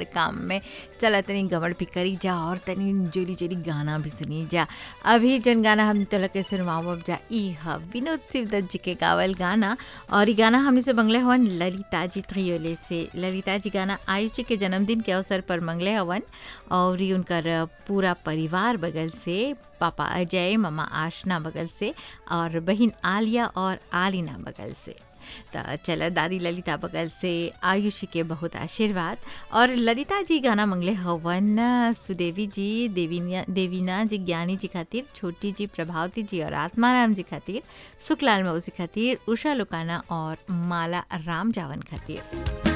काम में चला तनी गमड़ भी करी जा और तनी जोरी जोरी गाना भी सुनी जा अभी जन गाना हम तोला के सुनवाओ जा ई ह विनोद शिवदत्त जी के गावल गाना और ई गाना हमने से मंगले हवन ललिता जी त्रियोले से ललिता जी गाना आयुष जी के जन्मदिन के अवसर पर मंगले हवन और ई उनकर पूरा परिवार बगल से पापा अजय ममा आशना बगल से और बहन आलिया और आलिना बगल से तो चल दादी ललिता बगल से आयुषी के बहुत आशीर्वाद और ललिता जी गाना मंगले हवन सुदेवी जी देवीना देवीना जी ज्ञानी जी खातिर छोटी जी प्रभावती जी और आत्माराम जी खातिर सुखलाल मौसी खातिर उषा लुकाना और माला राम जावन खातिर